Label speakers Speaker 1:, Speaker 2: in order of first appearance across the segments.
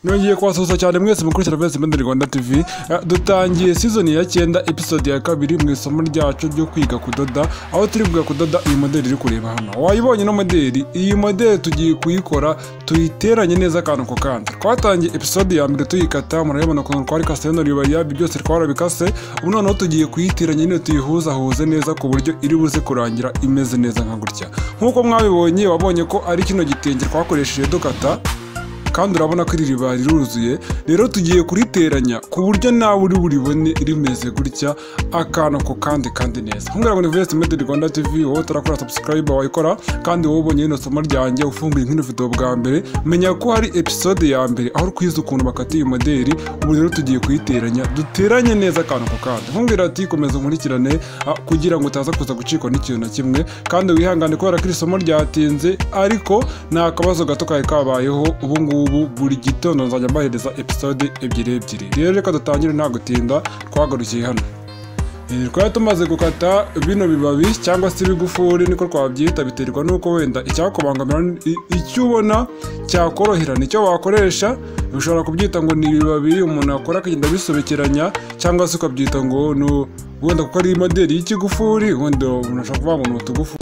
Speaker 1: nongeye kubasuhuza cyane mwese mukurikira mwese muri rwanda tv Eh, dutangiye sizoni ya cyenda episode ya kabiri mu isomo ryacu ryo kwiga kudoda aho turi kwiga kudoda iyi modeli iri kureba hano wayibonye ino modeli iyi modeli tugiye kuyikora tuyiteranye neza akantu ku kandi twatangiye episode ya mbere tuyikata murabibona ukuntu twari kase hano ribayabi byose twarabikase ubu noneho tugiye kuyiteranya nyine tuyihuzahuze neza ku buryo iri buze kurangira imeze neza nka gutya nk'uko mwabibonye wabonye ko ari kino gitenge twakoresheje dukata kandi urabona ko iri riba riruzuye rero tugiye kuriteranya ku buryo nawe uri buribone rimeze gutya akantu ko kandi kandi neza kumbwira ngo ni vs made rwanda tv wowe utarakora subscribe wayikora kandi wowe ubonye rino somo ryanjye ufunguye nk'ino video bwa mbere menya ko hari episode ya mbere aho twize ukuntu bakata iyi modeli ubu rero tugiye kuyiteranya duteranye neza akantu ko kandi nkumbwira ati komeza nkurikirane ah, kugira ngo utaza kuza gucikwa n'ikintu na kimwe kandi wihangane kubera ko iri somo ryatinze ariko nta kabazo gato kari kabayeho ubu ngubu buri gitondo nzajya mbahereza episode ebyiri ebyiri rero reka dutangire nta gutinda twagarukiye hano Eh, twari tumaze gukata bino bibabi cyangwa se ibigufuri niko twabyita biterwa n'uko wenda icyakubangamira i- icyo ubona cyakorohera nicyo wakoresha ushobora kubyita ngo ni ibibabi umuntu akora akagenda abisobekeranya cyangwa se ukabyita ngo no wenda kuko ari modeli y'ikigufuri wenda umuntu ashobora kuvuga ngo ni utugufu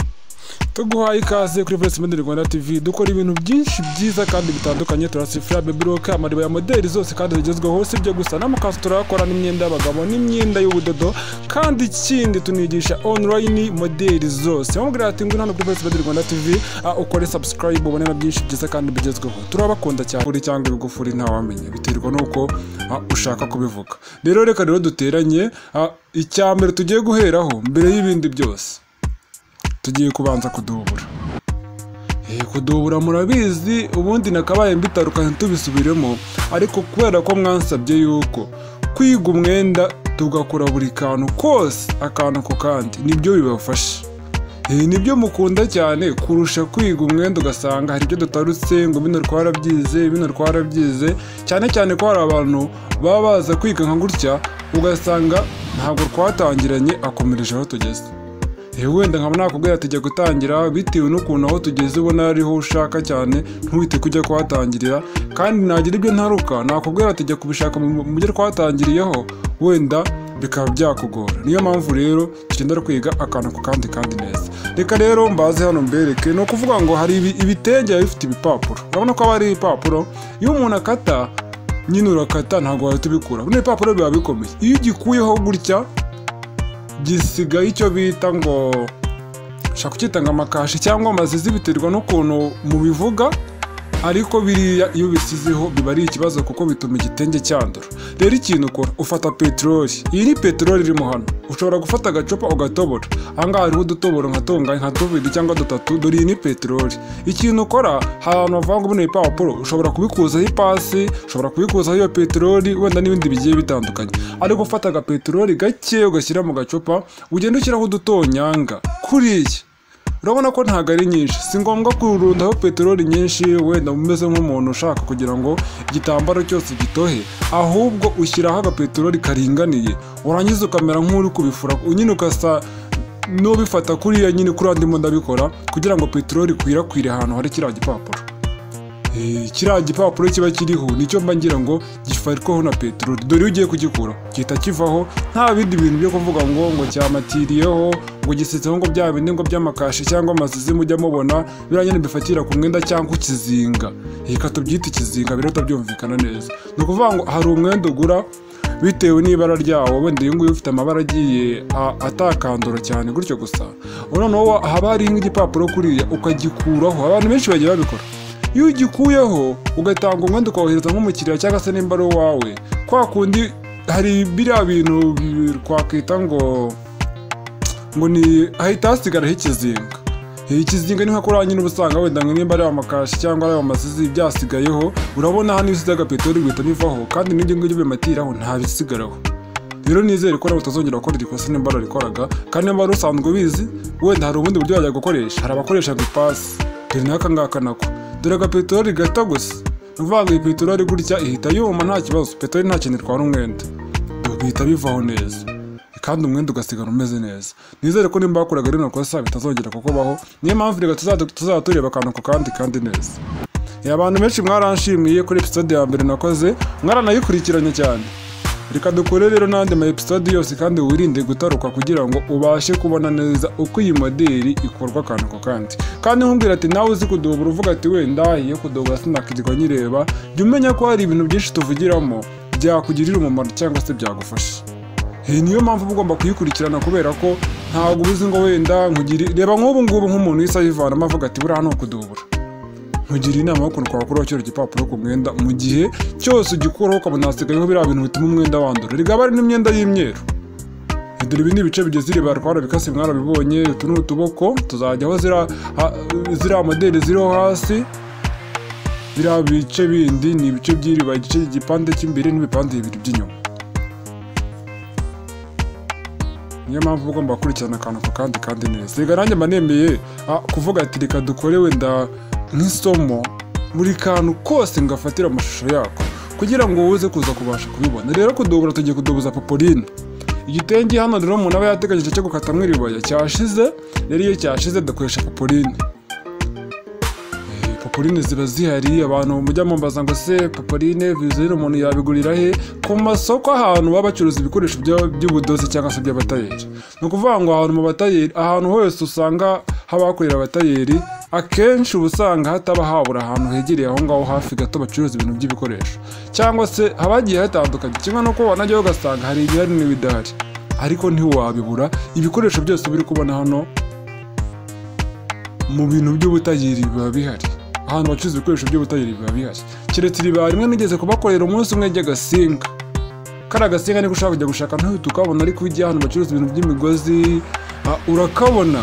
Speaker 1: tuguhaye ikaze kuri Voice Model Rwanda TV dukora ibintu byinshi byiza kandi bitandukanye turasifura baby rock amariba ya modeli zose kandi zigezweho si byo gusa n'amakanzu turakora n'imyenda y'abagabo n'imyenda y'ubudodo kandi ikindi tunigisha online modeli zose mubwira ati ngwino hano kuri Voice Model Rwanda TV ah, ukore subscribe ubone na byinshi byiza kandi bigezweho turabakunda cyane kuri cyangwa ibigufuri ntawamenya biterwa n'uko ah, ushaka kubivuga rero reka rero duteranye ah, icya mbere tugiye guheraho mbere y'ibindi byose tugiye kubanza kudubura Eh, kudubura murabizi ubundi nakabaye mbitarukanye tubisubiremo ariko kubera ko mwansabye yuko kwiga umwenda tugakora buri kantu kose akantu ku kandi nibyo bibafasha Eh, nibyo mukunda cyane kurusha kwiga umwenda ugasanga hari ibyo dutarutse ngo bino twarabyize bino twarabyize cyane cyane ko hari abantu baba baza kwiga nka gutya ugasanga ntabwo twatangiranye akomereje aho tugeze Eh, wenda nkaba nakubwira ati jya gutangira bitewe n'ukuntu aho tugeze ubona ariho ushaka cyane ntuhite kujya kuhatangirira kandi nagira ibyo ntaruka nakubwira ati jya kubishaka mu mu byo twatangiriyeho wenda bikaba byakugora niyo mpamvu rero tugenda kwiga akantu ku kandi kandi neza reka rero mbaze hano mbereke ni ukuvuga ngo hari ibi- ibitenge biba bifite ibipapuro urabona ko haba hari ibipapuro iyo umuntu akata nyine urakata ntabwo wahita ubikura bino bipapuro biba bikomeye iyo ugikuyeho gutya gisigaye icyo bita ngo ushaka kucyita ngo amakashi cyangwa amazizi biterwa n'ukuntu mubivuga ariko biriya iyo bisizeho biba ari ikibazo kuko bituma igitenge cyandura rero ikintu ukora ufata peteroli iyi ni peteroli irimo hano ushobora gufata agacupa ugatobora ahangaha hariho udutoboro nka tunganye nka tubiri cyangwa dutatu dore iyi ni peteroli ikintu ukora hari ahantu bavuga ngo bino bipapuro ushobora kubikuzaho ipasi ushobora kubikuzaho iyo peteroli wenda n'ibindi bigiye bitandukanye ariko ufata agapeteroli gake ugashyira mu gacupa ugenda ushyiraho udutonyanga kuriya urabona ko ntabwo ari nyinshi si ngombwa kurundaho peteroli nyinshi wenda umeze nk'umuntu ushaka kugira ngo igitambaro cyose gitohe ahubwo ushyiraho agapeteroli karinganiye warangiza ukamera nk'uri kubifura nyine ugasa n'ubifata kuriya nyine kuri ndimo ndabikora kugira ngo peteroli ikwirakwire ahantu hari kiriya gipapuro Eh, kiriya gipapuro kiba kiriho nicyo mba ngira ngo gifarikwaho na peteroli dore iyo ugiye kugikura gihita kivaho nta bindi bintu byo kuvuga ngo ngo cyamatiriyeho ngo gisetseho ngo bya bindi ngo by'amakashi cyangwa amazizi mujya mubona biriya nyine bifatira ku mwenda cyangwa ikizinga reka tubyite ikizinga biriho tabyumvikana neza ni ukuvuga ngo hari umwenda ugura bitewe n'ibara ryawo wenda uyu nguyu ufite amabara agiye a- atakandura cyane gutyo gusa noneho haba hariho nk'igipapuro kuriya ukagikuraho abantu benshi bagiye babikora iyo ugikuyeho ugatanga umwenda ukohereza nk'umukiriya cyangwa se nimba ari uwawe kwa kundi hari biriya bintu bi- twakwita ngo ngo ni hahita hasigaraho ikizinga Eh, ikizinga ni nka kuriya nyine uba usanga wenda ngo nimba ari amakashi cyangwa ari amasizi byasigayeho urabona hano iyo usize agapeteroli bihita bivaho kandi n'ibyo ngibyo bimatiraho ntabisigaraho rero nizere ko nawe utazongera gukora iri kosa nimba wararikoraga kandi niba wari usanzwe ubizi wenda hari ubundi buryo wajya gukoresha hari abakoresha ngo ipasi dore n'aka ngaka nako dore agapeteroli gato gusa ni ukuvuga ngo iyi peteroli gutya ihita yuma nta kibazo peteroli nta kintu itwara umwenda bihita bivaho neza kandi umwenda ugasigara umeze neza nizere ko nimba wakoraga rino kosa bitazongera kukubaho niyo mpamvu reka tuzajya tureba akantu ku kandi kandi neza abantu benshi mwaranshimiye kuri episode ya mbere nakoze mwaranayikurikiranye cyane reka dukore rero n'andi ma episode yose kandi wirinde gutaruka kugira ngo ubashe kubona neza uko iyi moderi ikorwa akantu ku kandi kandi nkubwira ati nawe uzi kudubura uvuga ati wenda ndahiye kudubura sinakirwa nyireba jya umenya ko hari ibintu byinshi tuvugiramo byakugirira umumaro cyangwa se byagufasha iyi niyo mpamvu uba ugomba kuyikurikirana kubera ko ntabwo uba uzi ngo wenda nkugire reba nk'ubu ngubu nk'umuntu wese ayivanamo avuga ati buriya ni ukudubura nkugira inama y'ukuntu twakuraho kino gipapuro ku mwenda mu gihe cyose ugikuraho ukabona hasigayeho biriya bintu bituma umwenda wandura rigaba ari n'imyenda y'imyeru dore ibi ni ibice bigize iriba twarabikase mwarabibonye utu ni utuboko tuzajyaho ziriya ha- ziriya modeli ziriho hasi biriya bice bindi ni ibice by'iriba igice igipande cy'imbere n'ibipande bibiri by'inyuma niyo mpamvu uba ugomba gukurikirana akantu ku kandi kandi neza reka nanjye mba nemeye ah, kuvuga ati reka dukore wenda nk'isomo buri kantu kose ngafatira amashusho yako kugira ngo uze kuza kubasha kubibona rero kudubura tugiye kudubuza popoline igitenge hano rero umuntu aba yateganyije cyo gukatamwo iribaya cyashize rero iyo cyashize dukoresha popoline popoline ziba zihari abantu mujya mumbaza ngo se popoline vizere umuntu yabigurira he ku masoko ahantu baba bacuruza ibikoresho bya- by'ubudozi cyangwa se by'abatayeri ni ukuvuga ngo ahantu mu batayeri ahantu hose usanga haba hakorera abatayeri akenshi uba usanga hataba habura ahantu hegereye aho ngaho hafi gato bacuruza ibintu by'ibikoresho cyangwa se haba hagiye hatandukanye kimwe n'uko wanajyaho ugasanga hari ibihari n'ibidahari ariko ntiwabibura ibikoresho byose uba uri kubona hano mu bintu by'ubutayeri biba bihari ahantu bacuruza ibikoresho by'ubutayeri biba bihari keretse iriba rimwe nigeze kubakorera umunsi umwe ry'agasinga kariya gasinga niko ushaka kujya gushaka ntuhita ukabona ariko ujya ahantu bacuruza ibintu by'imigozi ah, urakabona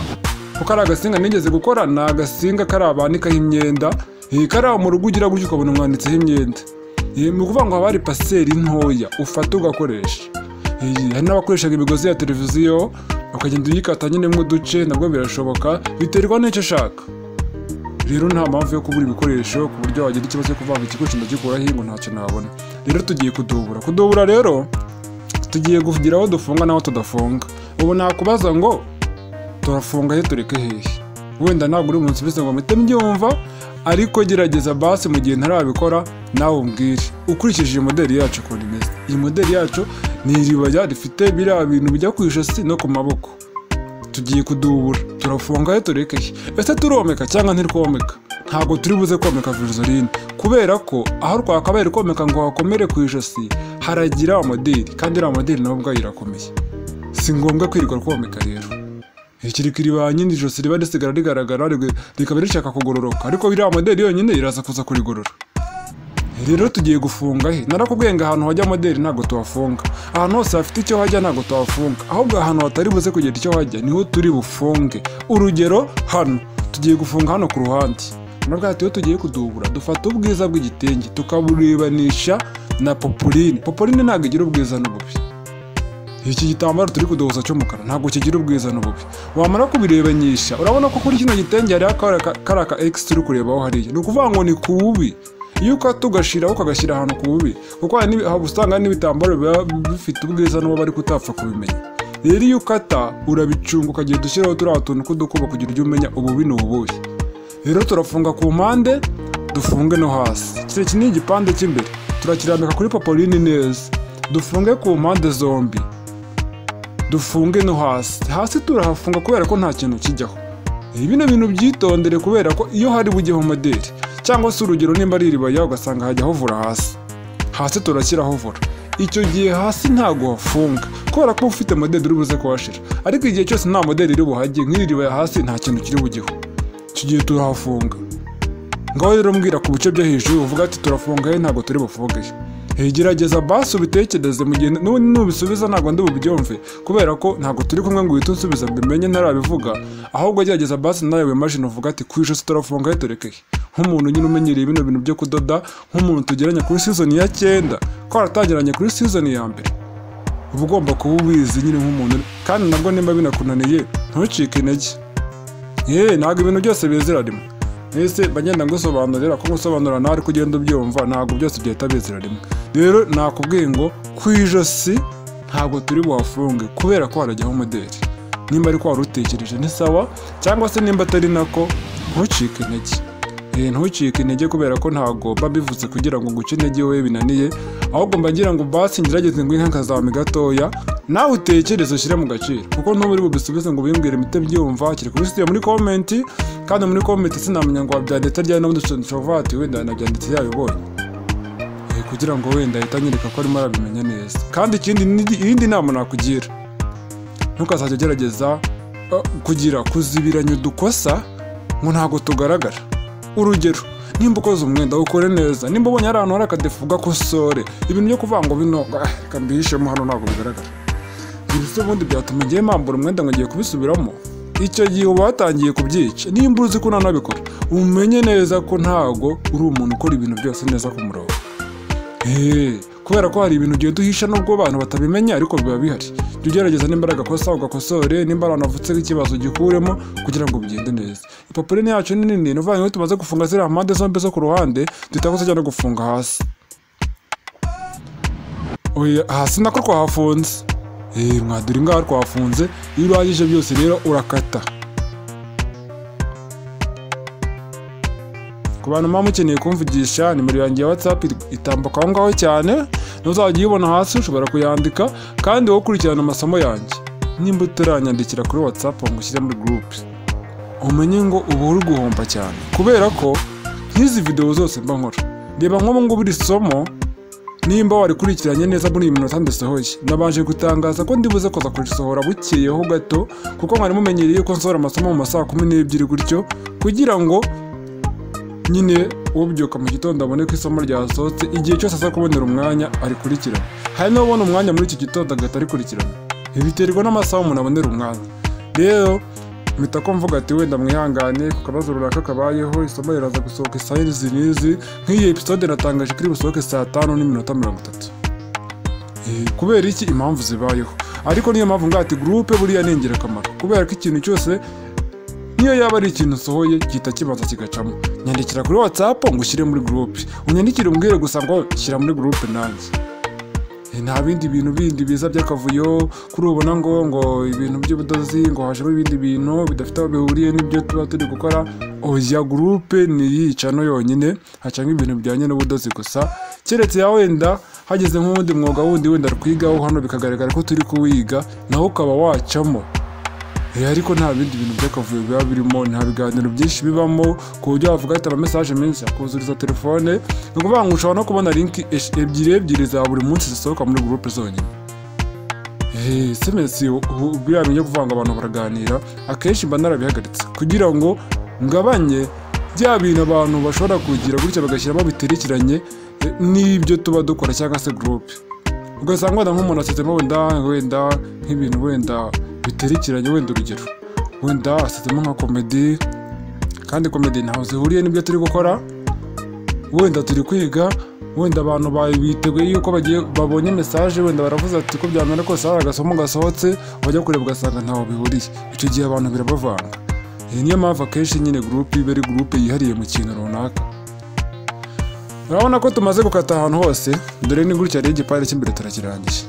Speaker 1: kuko ari agasinga nigeze gukora ni agasinga kariya banikaho imyenda eh, kariya mu rugo ugira gutyo ukabona umwanditseho imyenda Eh, ni ukuvuga ngo haba hari paseri ntoya ufata ugakoresha Eh, hari n'abakoreshaga imigozi ya televiziyo ukagenda uyikata nyine mu duce nabwo birashoboka biterwa n'icyo ushaka rero nta mpamvu yo kubura ibikoresho ku buryo wagira ikibazo cyo kuvanga igikoresho ndagikuraho ngo ntacyo nabona rero tugiye kudubura kudubura rero tugiye kugira aho dufunga n'aho tudafunga ubu nakubaza ngo turafunga he tureke hehe wenda ntabwo uri umuntu usubiza ngo mpite mbyumva ariko gerageza basi mu gihe ntarabikora nawe umbwire ukurikije iyi modeli yacu ukuntu imeze iyi modeli yacu ni iribaya rifite biriya bintu bijya ku ijosi no ku maboko tugiye kudubura turafunga he tureke he ese turomeka cyangwa ntirwomeka ntabwo turi buze komeka virusorine kubera ko aho twakabaye komeka ngo hakomere ku ijosi haragira amodeli kandi iriya modeli nawe ubwayo irakomeye si ngombwa kwirirwa komeka rero ikirikiri ba nyine ijosi riba risigara rigaragara rig- rikaba rishaka kugororoka ariko iriya modeli yonyine iraza kuza kurigorora rero tugiye gufunga he narakubwiye ngo ahantu hajya modeli ntabwo tuhafunga ahantu hose hafite icyo hajya ntabwo tuhafunga ahubwo ahantu hatari buze kugera icyo hajya niho turi bufunge urugero hano tugiye gufunga hano ku ruhande nabwo ati iyo tugiye kudubura dufata ubwiza bw'igitenge tukaburebanisha na popoline popoline ntabwo igira ubwiza n'ububi iki gitambaro turi kudohoza cy'umukara ntabwo kigira ubwiza n'ububi wamara kubirebanyisha urabona ko kuri kino gitenge hariho akara- kariya ka x turi kurebaho hariya ni ukuvuga ngo ni ku bubi iyo ukata ugashyiraho ukagashyira ahantu ku bubi kuko hari n'ibi- haba usanga hari n'ibitambaro biba bifite ubwiza n'uwo bari kutapfa kubimenya rero iyo ukata urabicunga ukagenda ushyiraho turiya tuntu tw'udukubo kugira ujye umenya ububi ni ubuhe rero turafunga ku mpande dufunge no hasi kiriya iki ni igipande cy'imbere turakirambika kuri popoline neza dufunge ku mpande zombi dufunge no hasi hasi turahafunga kubera ko nta kintu kijyaho Eh, bino bintu byitondere kubera ko iyo hari bujyeho modeli cyangwa se urugero nimba ari iribaya ugasanga hajya hovura hasi hasi turashyira hovura icyo gihe hasi ntabwo hafunga kubera ko uba ufite modeli uri buze kuhashira ariko igihe cyose nta modeli iri buhajye nk'iri ribaya hasi nta kintu kiri bujyeho icyo gihe turahafunga ngaho rero mbwira ku bice byo hejuru uvuga ati turafunga he ntabwo turi bufunge he gerageza basi ubitekereze mu gihe nu- nubisubiza ntabwo ndi bubyumve kubera ko ntabwo turi kumwe ngo uhite unsubiza mbimenye ntarabivuga ahubwo gerageza basi nawe wemajine uvuga ati ku ijosi turafunga he tureke he nk'umuntu nyine umenyereye bino bintu byo kudoda nk'umuntu tugeranye kuri sizoni ya cyenda ko waratangiranye kuri sizoni ya mbere uba ugomba kuba ubizi nyine nk'umuntu kandi nabwo nimba binakunaniye ntucike intege yewe ntabwo ibintu byose bizira rimwe ese bagenda ngusobanurira ko ngusobanurira nawe ariko ugenda ubyumva ntabwo byose byahita bizira rimwe rero nakubwiye ngo ku ijosi ntabwo turi buhafunge kubera ko harajyaho modeli nimba ariko wari utekereje ni sawa cyangwa se nimba atari nako ntucike intege Eh, ntucike intege kubera ko ntago bivuze kugira ngo nguce intege wowe binaniye ahubwo mba ngira ngo basi ngerageze ngo inka nkazame gatoya nawe utekereze ushyire mu gaciro kuko ntuba uri bubisubize ngo wimbwire imite byumva kiri kubisubiye muri komenti kandi muri komenti sinamenya ngo wabyanditse ryari n'ubundi nshovati wenda yanabyanditse yabibonye Eh, kugira ngo wenda ahita anyereka ko arimo arabimenya neza kandi ikindi iyindi nama nakugira ntukazajya ugerageza eh, kugira kuzibiranya udukosa ngo ntabwo tugaragara urugero nimba ukoze umwenda ukore neza nimba ubonye hari ahantu hari akadefu ugakosore ibintu byo kuvuga ngo bino ah, reka mbihishemo hano ntabwo bigaragara ibi se ubundi byatuma ngiye mambura umwenda ngo ngiye kubisubiramo icyo gihe uba watangiye kubyica nimba uzi ko nanabikora umenye neza ko ntabwo uri umuntu ukora ibintu byose neza ku murongo Eh, kubera ko hari ibintu ugiye duhisha nubwo abantu batabimenya ariko biba bihari jya ugerageza nimba ari agakosa ugakosore nimba ari ahantu havutseho ikibazo ugikuremo kugira ngo bigende neza ipapuro ni yacu ni nini ni ukuvuga ngo tumaze gufunga ziriya mpande zombi zo ku ruhande tutakoze cyane gufunga hasi Oya, hasi nako twahafunze Eh, mwadura ingaha twahafunze iyo urangije byose rero urakata ku bantu muba mukeneye kumvugisha nimero yanjye ya watsapu itambuka aho ngaho cyane ntuzajya uyibona hasi ushobora kuyandika kandi wowe ukurikirana amasomo yanjye nimba utaranyandikira kuri watsapu ngo ushyire muri gurupe umenye ngo uba uri guhomba cyane kubera ko nk'izi videwo zose mba nkora reba nk'ubu ngubu iri somo nimba warikurikiranye neza muri iyi minota ndasohoye nabanje gutangaza ko ndibuze kuza kurisohora bukeyeho gato kuko mwari mumenyereye ko nsohora amasomo mu masaha kumi n'ebyiri gutyo kugira ngo nyine ubyuka mu gitondo abone ko isomo ryasohotse igihe cyose aza kubonera umwanya arikurikirana hari n'ubona umwanya muri iki gitondo agahita arikurikirana biterwa n'amasaha umuntu abonera umwanya rero mpita ko mvuga ati wenda mwihangane ku kabazo runaka kabayeho isomo riraza gusohoka saa izi n'izi nk'iyi episode natangaje ko iri busohoke saa tanu n'iminota mirongo itatu Eh, kubera iki impamvu zibayeho ariko niyo mpamvu ngaha ati gurupe buriya ni ingirakamaro kubera ko ikintu cyose niyo yaba ari ikintu usohoye gihita kibanza kigacamo nyandikira kuri watsapu ngo ushyire muri gurupe unyandikire umbwire gusa ngo shyira muri gurupe nanjye Eh, nta bindi bintu bindi biza by'akavuyo kuri ubona ngo ngo ibintu by'ubudozi ngo hajemo ibindi bintu bidafite aho bihuriye n'ibyo tuba turi gukora oya gurupe niyica no yonyine hacamo ibintu bijyanye n'ubudozi gusa keretse ya wenda hageze nk'uwundi mwuga wundi wenda twigaho hano bikagaragara ko turi kuwiga nawe ukaba wacamo Eh, ariko nta bindi bintu by'akavuyo biba birimo nta biganiro byinshi bibamo ku buryo wavuga ati ama message menshi akuzuriza telefone ni ukuvuga ngo ushobora no kubona link esh- ebyiri ebyiri za buri munsi zisohoka muri groupe zonyine Eh, sms ubu- biriya bintu byo kuvuga ngo abantu baraganira akenshi mba narabihagaritse kugira ngo ngabanye bya bintu abantu bashobora kugira gutya bagashyiramo biterekeranye eh, n'ibyo tuba dukora cyangwa se groupe ugasanga wenda nk'umuntu asetsemo wenda wenda nk'ibintu wenda biterekeranye wenda urugero wenda asetsemo nka komedi kandi komedi ntaho zihuriye n'ibyo turi gukora wenda turi kwiga wenda abantu ba- biteguye yuko bagiye babonye mesaje wenda baravuze ati ko byamera kose hari agasomo gasohotse bajya kureba ugasanga ntaho bihuriye icyo gihe abantu birabavanga iyi niyo mpamvu akenshi nyine gurupe iba ari gurupe yihariye mu kintu runaka urabona ko tumaze gukata ahantu hose dore ni gutya rero igipande cy'imbere turakirangije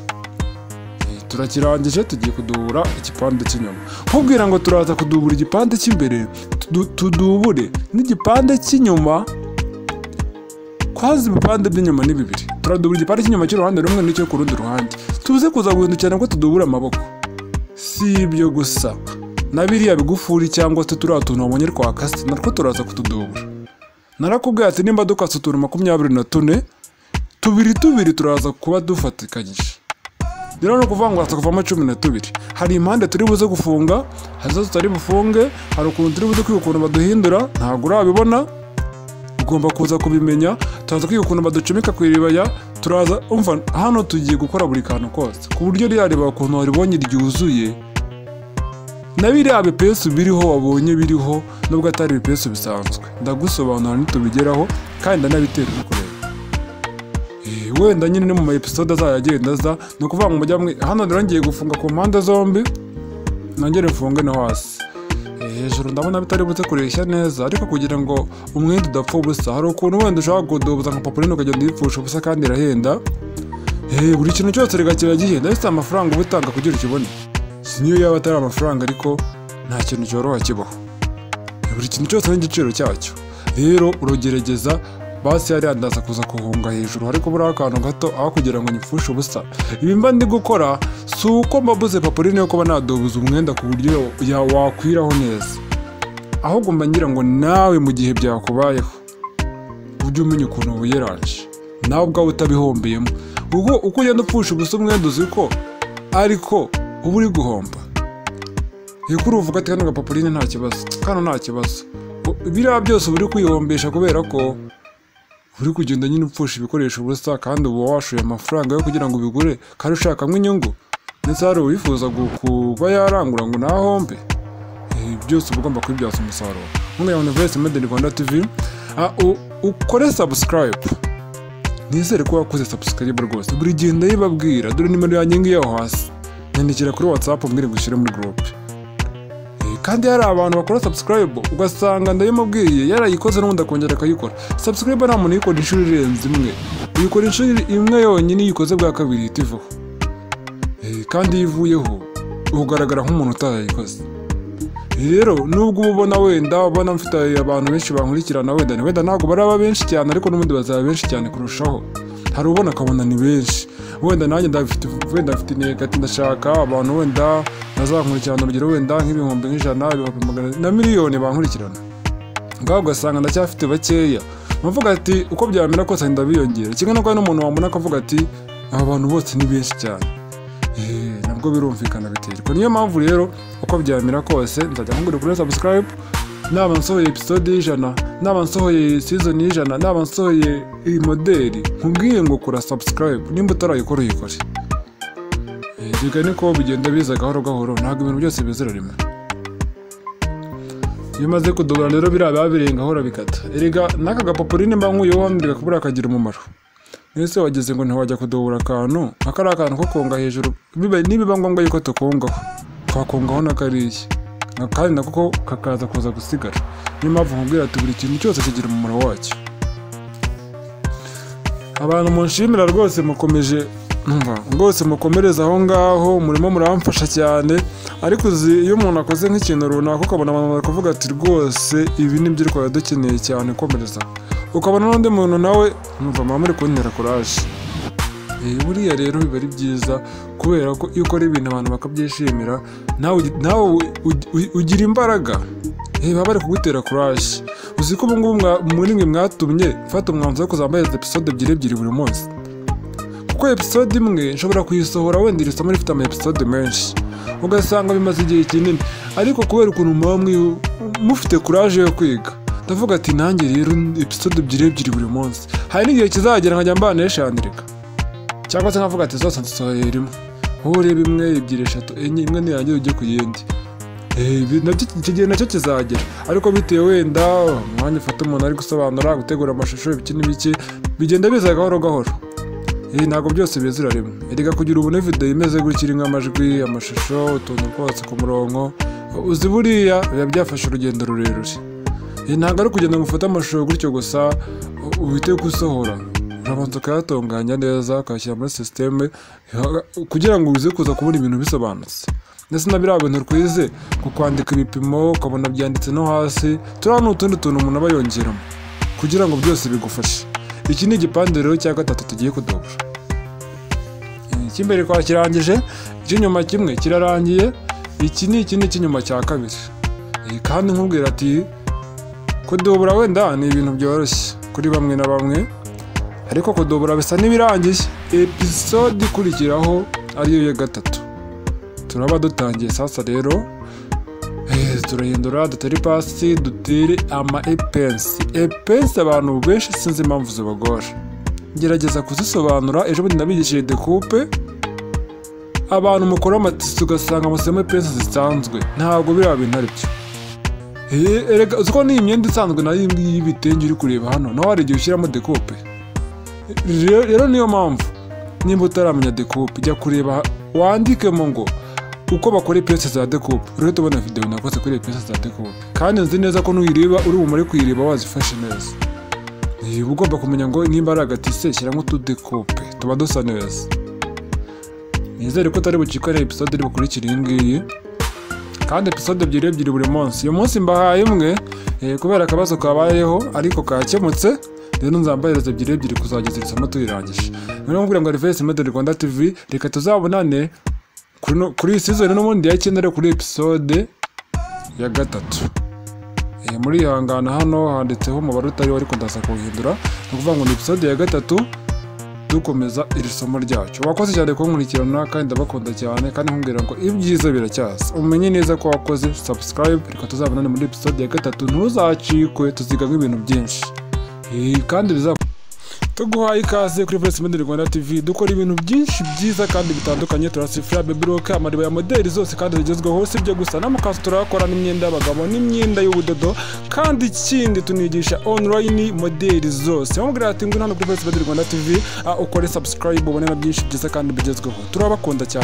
Speaker 1: Eh, turakirangije tugiye kudubura igipande cy'inyuma nkubwira ngo turaza kudubura igipande cy'imbere tudu- tudubure n'igipande cy'inyuma kwazi ibipande by'inyuma ni bibiri turadubura igipande cy'inyuma cy'uruhande rumwe n'icyo ku rundi ruhande tuze kuza guhindukirana ko tudubura amaboko si ibyo gusa na biriya bigufuri cyangwa se turiya tuntu wabonye twakase natwo turaza kutudubura narakubwiye ati nimba dukase utuntu makumyabiri na tune tubiri tubiri turaza kuba dufatikanyije rero ni ukuvuga ngo hasa kuvamo cumi na tubiri hari impande turi buze gufunga hari izo tutari bufunge hari ukuntu turi buze kwiga ukuntu baduhindura ntabwo urabibona ugomba kuza kubimenya turaza kwiga ukuntu baducomeka ku iribaya turaza umva hano tugiye gukora buri kantu kose ku buryo rirareba ukuntu waribonye ryuzuye na biriya bipesu biriho wabonye biriho nubwo atari ibipesu bisanzwe ndagusobanura nitubigeraho kandi ndanabitera bikorera Eh, wenda nyine ni mu maepisode azayo agenda aza ni ukuvuga ngo mujya mwe hano rero ngiye gufunga ku mpande zombi nongere mfunge no hasi Eh, hejuru ndabona bitari butse kureshya neza ariko kugira ngo umwenda udapfa ubusa hari ukuntu wenda ushobora kudubuza nka papuline ukagenda uyipfusha ubusa kandi irahenda Eh, buri kintu cyose reka kiba gihenda bifite amafaranga uba utanga kugira ukibone si niyo yaba atari amafaranga ariko nta kintu cyoroha kibaho buri kintu cyose n'igiciro cyacyo rero urugerageza basi yari yandaza kuza guhunga hejuru ariko buriya akantu gato aho kugira ngo nyipfushe ubusa ibi mba ndi gukora si uko mbabuze papuline yo kuba nadobuza umwenda ku buryo ya- wakwiraho neza ahubwo mba ngira ngo nawe mu gihe byakubayeho ujye umenya ukuntu wiyeranje nawe ubwawe utabihombeyemo ubwo uko ugenda upfusha ubusa umwenda uzi ko ariko uba uri guhomba iyo kuri uvuga ati kano gapapuline nta kibazo kano nta kibazo U- biriya byose uba uri kwihombesha kubera ko uri kugenda nyine upfusha ibikoresho ubusa kandi uba washoye amafaranga yo kugira ngo ubigure kandi ushakamo inyungu ndetse hari uwifuza gu- kuba yarangura ngo ntahombe Eh, byose uba ugomba kubibyaza umusaruro nkunga universe made in rwanda tv Ah, u- ukore subscribe nizere ko wakoze subscribe rwose buri gihe ndayibabwira dore nimero yanjye ngiyo aho hasi nyandikira kuri whatsapp mbwire ngo ushyire muri groupe Eh, kandi hari abantu bakora subscribe ugasanga ndayimubwiye yarayikoze n'ubundi akongera akayikora subscribe nta muntu uyikora inshuro irenze imwe uyikora inshuro imwe yonyine iyo uyikoze bwa kabiri ihita ivaho Eh, kandi iyo ivuyeho ugaragara nk'umuntu utayikoze rero nubwo uba ubona wenda ubona mfite abantu benshi bankurikirana wenda ni wenda ntabwo baraba benshi cyane ariko n'ubundi bazaba benshi cyane kurushaho hari ubona akabona ni benshi wenda nanjye ndafite wenda mfite intego ati ndashaka abantu wenda bazakurikirana urugero wenda nk'ibihumbi nk'ijana ibihumbi magana na miliyoni bankurikirana ngaho ugasanga ndacyafite bakeya nkavuga ati uko byamera kose ndabiyongera kimwe nuko hari n'umuntu wambona akavuga ati aba bantu bose ni benshi cyane Eh, nabwo birumvikana biterwa niyo mpamvu rero uko byamera kose nzajya nkubwira kuri subscribe naba nsohoye episode y'ijana naba nsohoye season y'ijana naba nsohoye iyi moderi nkubwiye ngo kora subscribe nimba utarayikora uyikore Eh, reka niko bigenda biza gahoro gahoro ntabwo ibintu byose bizira rimwe iyo umaze kudobora rero biriya biba birenga ahora bikata erega n'aka gapapuline mba nkuyeho wambwiraga ko buriya kagira umumaro ese wageze ngo ntiwajya kudubura akantu nka kariya kantu ko konga hejuru biba- nibiba ngombwa yuko tukongaho twakongaho na kariya Na- kandi nako ko kakaza kuza gusigara niyo mpamvu nkubwira ati buri kintu cyose kigira umumaro wacyo abantu munshimira rwose mukomeje umva, rwose mukomereza aho ngaho murimo muramfasha cyane ariko uzi iyo umuntu akoze nk'ikintu runaka ukabona abantu bari kuvuga ati rwose ibi ni byo twari dukeneye cyane komereza ukabona n'undi muntu nawe mwumva mama muri kuntera kuraje Eh, buriya rero biba ari byiza kubera ko iyo ukora ibintu abantu bakabyishimira nawe ugi- nawe u- u- u- ugira imbaraga Eh, baba bari kugutera kuraje uzi ko ubu ngubu mwa- muri mwe mwatumye mfata umwanzuro wo kuzambaza episode ebyiri ebyiri buri munsi kuko episode imwe nshobora kuyisohora wenda iri somo rifite ama episode menshi ugasanga bimaze igihe kinini ariko kubera ukuntu muba mwi- mufite kuraje yo kwiga ndavuga ati nanjye rero episode ebyiri ebyiri buri munsi hari n'igihe kizagera nkajya mbana eshandrika cyangwa se nkavuga ati zose nsohoye rimwe wowe urebe imwe ebyiri eshatu enye imwe nirangira ujye ku yindi Eh, ibi nabyo- icyo gihe nacyo kizagera ariko bitewe wenda umwanya ufata umuntu ari gusobanura gutegura amashusho ibiki n'ibiki bigenda biza gahoro gahoro Eh, ntabwo byose bizira rimwe erega kugira ubone video imeze gutya irimo amajwi amashusho utuntu twose ku murongo uzi buriya biba byafashe urugendo rurerure Eh, ntabwo ari kugenda ngo ufate amashusho gutyo gusa u- uhite gusohora urabanza ukayatunganya neza ukayashyira muri sisiteme kugira ngo uze kuza kubona ibintu bisobanutse ndetse na biriya bintu twize ku kwandika ibipimo ukabona byanditse no hasi turiya ni utundi tuntu umuntu aba yongeramo kugira ngo byose bigufashe iki ni igipande rero cya gatatu tugiye kudobora icy'imbere twakirangije icy'inyuma kimwe kirarangiye iki ni iki ni icy'inyuma cya kabiri Eh, kandi nkubwira ati kudubura wenda ni ibintu byoroshye kuri bamwe na bamwe ariko kudubura bisa n'ibirangiye episode ikurikiraho ariyo ya gatatu turaba dutangiye sasa rero eh, turahindura dutere pasi dutere ama epensi epensi abantu benshi sinzi impamvu zibagora gerageza kuzisobanura ejo bundi nabigishije dekupe abantu mukora amatisi ugasanga musemo epensi zisanzwe ntabwo biriya bintu ari byo Eh, erega uzi ko n'iyi myenda isanzwe nayo iyi ngiyi y'ibitenge uri kureba hano nawe hari igihe ushyiramo dekope Rero- rero niyo mpamvu nimba utaramenya dekope jya kureba wandikemo ngo uko bakora ipesi za dekope rero tubona videwo nakoze kuri ipesi za dekope kandi nzi neza ko nuyireba uri bumare kuyireba wazifashe neza Eh, uba ugomba kumenya ngo nimba ari agatise shyiramo utudekope tuba dusa neza nizere ko utari bucikarire episode iri bukurikira iyi ngiyi kandi episode ebyiri ebyiri buri munsi uyu munsi mbahaye imwe eh, kubera akabazo kabayeho ariko kakemutse rero nzambahereza ebyiri ebyiri kuzageza iri somo tuyirangije noneho mubwira ngo arivesi medeli rwanda tv reka tuzabonane kuri no- kuri iyi season n'ubundi ya cyenda ariko kuri episode ya gatatu Eh, muri ihangana hano handitseho umubare utariho ariko ndaza kuwuhindura ni ukuvuga ngo ni episode ya gatatu dukomeza iri somo ryacu wakoze cyane kunkurikirana kandi ndabakunda cyane kandi nkubwira ngo ibyiza biracyaza umenye neza ko wakoze subscribe reka tuzabonane muri episode ya gatatu ntuzacikwe tuzigamo ibintu byinshi Eh, kandi bizakora tuguhaye ikaze kuri Voice Model Rwanda TV dukora ibintu byinshi byiza kandi bitandukanye turasifura baby rock amariba ya modeli zose kandi zigezweho si ibyo gusa n'amakanzu turayakora n'imyenda y'abagabo n'imyenda y'ubudodo kandi ikindi tunigisha online modeli zose wamubwira ati ngwino hano kuri Voice Model Rwanda TV ah, ukore subscribe ubone na byinshi byiza kandi bigezweho turabakunda cyane